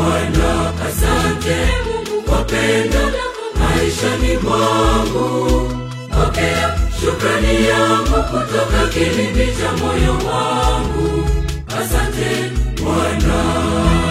Bwana, asante Mungu kwa pendo lako maishani mwangu. Pokea shukrani yangu kutoka kilindi cha moyo wangu. Asante Bwana.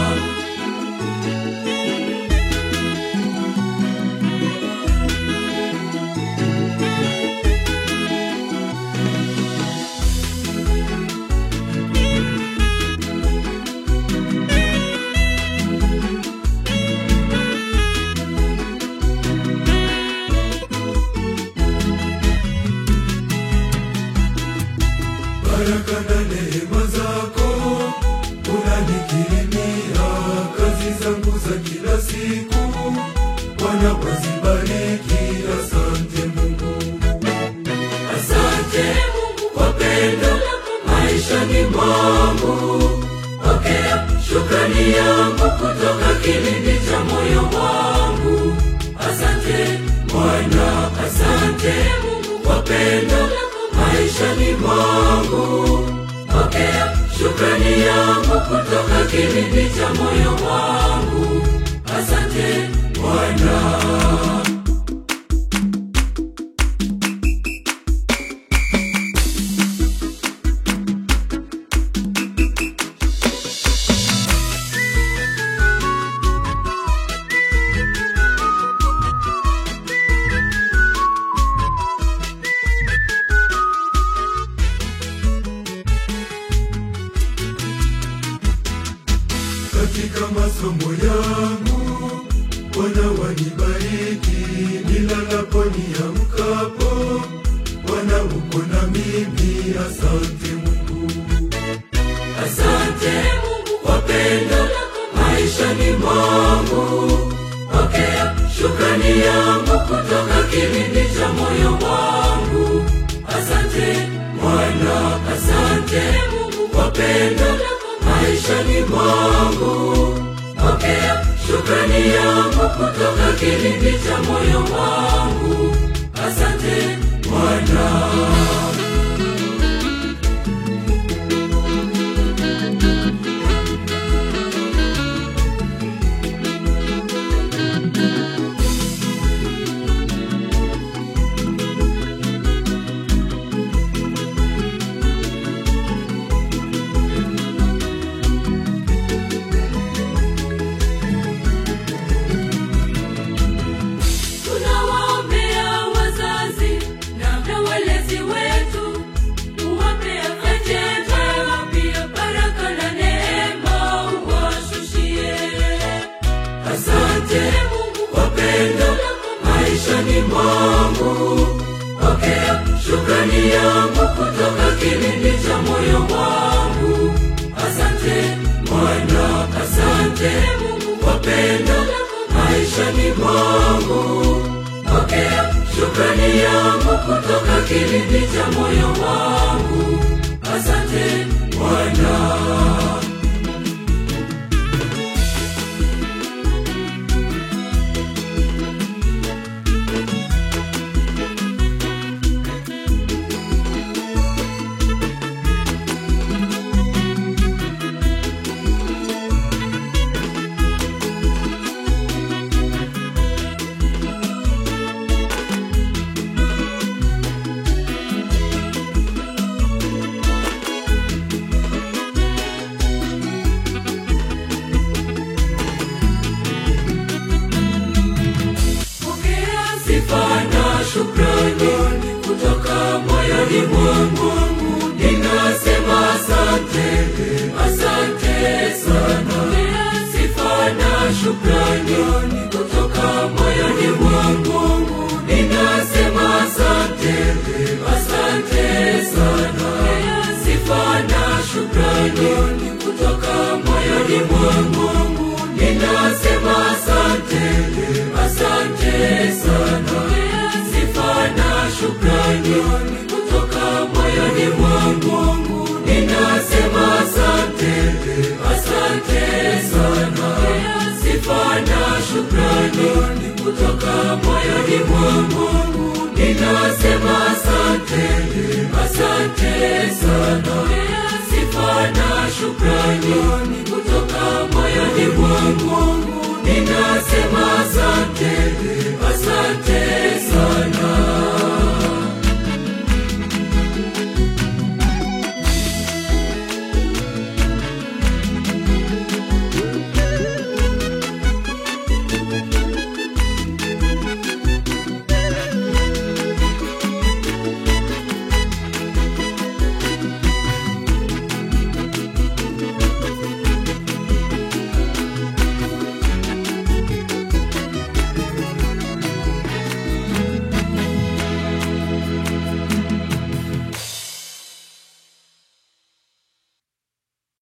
baraka na neema zako unanikirimia kazi zangu za kila siku Bwana wazibariki asante Mungu Asante Mungu kwa pendo lako maishani mwangu. Pokea shukrani yangu kutoka kilindi cha moyo wangu. Asante Bwana, asante Mungu kwa pendo lako maishani mwangu. Pokea shukrani yangu kutoka kilindi cha moyo wangu. Asante Bwana. katika masomo yangu Bwana wanibariki nilalapo niamkapo Bwana uko na mimi asante Mungu Asante Mungu kwa pendo lako maishani mwangu. Pokea shukrani yangu kutoka kilindi cha moyo wangu. Asante Bwana, asante Mungu kwa pendo lako maishani mwangu. Pokea shukrani yangu kutoka kilindi cha moyo wangu. Asante Bwana. Tunawaombea wazazi na walezi wetu, uwape afya njema, pia baraka na neema uwashushie. Asante Mungu kwa pendo lako maishani mwangu. Pokea shukrani yangu kutoka kilindi cha moyo wangu. Asante Bwana, asante Mungu kwa pendo lako maishani mwangu. Pokea shukrani yangu kutoka kilindi cha moyo wangu. Asante Bwana. Pokea sifa na shukrani kutoka moyoni mwangu. Ninasema asante, asante sana. Pokea sifa na shukrani kutoka moyoni mwangu. Ninasema asante, asante sana. Pokea sifa na shukrani kutoka moyoni mwangu. Ninasema asante, asante sana. Sifa na shukrani kutoka moyoni mwangu. Ninasema asante, asante sana. Sifa na shukrani kutoka moyoni mwangu. Ninasema asante, asante sana. Sifa na shukrani kutoka moyoni mwangu. mwangu ninasema asante